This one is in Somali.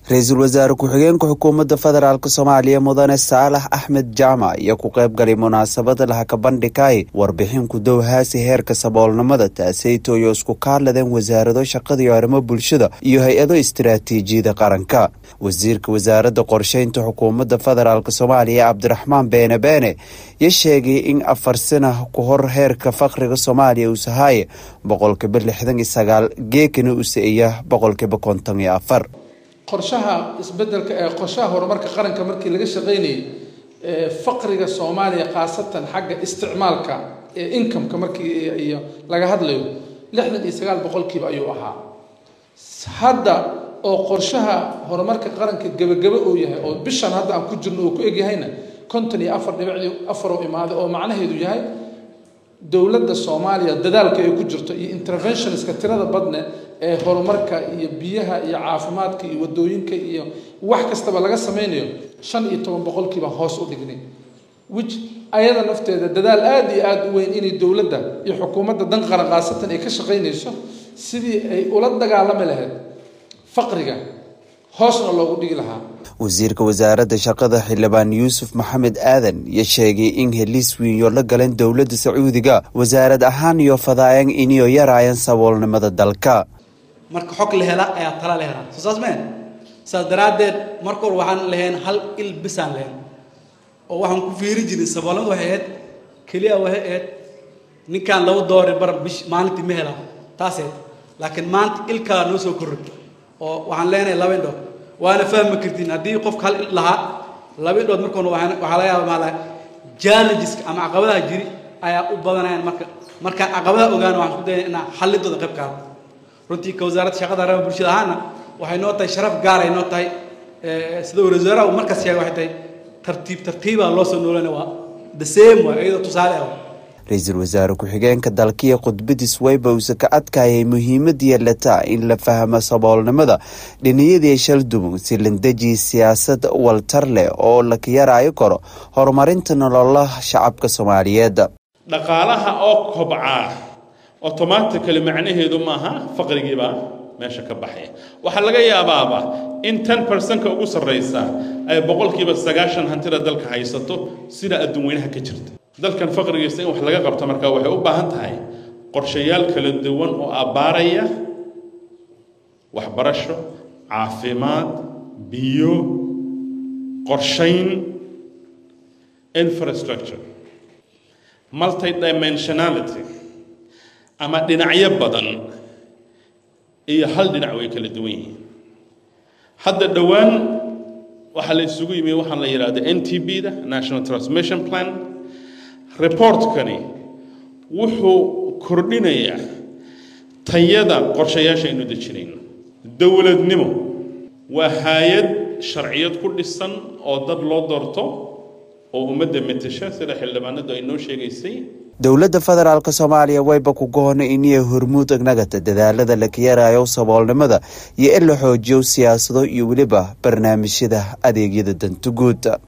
ra-iisul wasaare ku-xigeenka xukuumadda federaalk soomaaliya mudane saalax axmed jaamac iyo ku qayb galay munaasabada lahakabandhigay warbixin ku dowhaasi heerka saboolnimada taaseytooyo isku kaadladeen wasaarado shaqada iyo arrimo bulshada iyo hay-ado istiraatiijiyada qaranka wasiirka wasaaradda qorsheynta xukuumadda federaalk soomaaliya cabdiraxmaan beene beene yo sheegay in afar sana ku hor heerka fakriga soomaaliya uu sahaaye boqolkiiba lixdan iyo sagaal geekana u sa-iya boqolkiiba konton iyo afar qorshaha isbedelka ee qorshaha horumarka qaranka markii laga shaqaynayay faqriga soomaaliya khaasatan xagga isticmaalka ee incomeka markii iyo laga hadlayo lixdan iyo sagaal boqolkiiba ayuu ahaa hadda oo qorshaha horumarka qaranka gebagabo uu yahay oo bishan hadda aan ku jirno uu ku egyahayna konton iyo afar dhibicdii afaroo imaaday oo macnaheedu yahay dowladda soomaaliya dadaalka ay ku jirto iyo interventionska tirada badne ee horumarka iyo biyaha iyo caafimaadka iyo wadooyinka iyo wax kastaba laga sameynayo shan iyo toban boqolkiiba hoos u dhignay which ayada nafteeda dadaal aada iyo aada u weyn inay dowladda iyo xukuumadda dan qaran khaasatan ay ka shaqaynayso sidii ay ula dagaalami lahayd faqriga hoosna loogu dhigi lahaa wasiirka wasaaradda shaqada xildhibaan yuusuf maxamed aadan iyo sheegay in heliis wiinyo la galeen dowladda sacuudiga wasaarad ahaan iyo fadaayan iniyo yaraayan saboolnimada dalka marka xog la hela ayaa tala la helaa soo saas meen saas daraaddeed marka hor waxaan lahayn hal il bisaan lahayn oo waxaan ku fiiri jiray saboolnimadu waxay ahayd keliya waxay ahayd ninkaan laba doori bar bish maalintii ma helaa taaseed laakiin maanta ilkaa noo soo korray oo waxaan leenahay laba indhood waana fahmi kartiin haddii qofka hal il lahaa laba indhood markoona waxaa laga yaaba maala challengeska ama caqabadaha jiri ayaa u badanayaan marka markaan caqabadaha ogaana waxaan isku dayna inaan xallidooda qayb qaado runtii ka wasaaradda shaqada arrimaha bulshada ahaana waxay noo tahay sharaf gaar ay noo tahay sida wasaaraha uu markaas sheegay waxay tahay tartiib tartiibaa loo soo noolanaya waa the same waa iyadoo tusaale ah ra-iisul wasaare ku-xigeenka dalkiya khudbadiis wayba uuse ka adkaayay muhiimada yeelataa in la fahmo saboolnimada dhiniyadii shaldumun si landeji siyaasad waltar leh oo laka yaraayo karo horumarinta nololaha shacabka soomaaliyeed dhaqaalaha oo kobcaa automatically macnaheedu maaha faqrigiibaa meesha ka baxaya waxaa laga yaabaaba in ten percentka ugu sarraysa ay boqolkiiba sagaashan hantida dalka haysato sida adduun weynaha ka jirta dalkan faqrigiisa in wax laga qabto markaa waxay u baahan tahay qorshayaal kala duwan oo abbaaraya waxbarasho caafimaad biyo qorshayn infrastructure multidimensionality ama dhinacyo badan iyo hal dhinac way kala duwan yihiin hadda dhowaan waxaa la isugu yimi waxaan la yidhahda n t b da national transmission plan reportkani wuxuu kordhinayaa tayada qorshayaasha aynu dejinayno dowladnimo waa hay-ad sharciyad ku dhisan oo dad loo doorto oo ummadda metasha sida xildhibaanadu ay noo sheegaysay dowladda federaalk soomaaliya wayba ku goona iniya hormuud agnagata dadaalada laka yaraayo saboolnimada iyo in la xoojiyo siyaasado iyo weliba barnaamijyada adeegyada dantuguud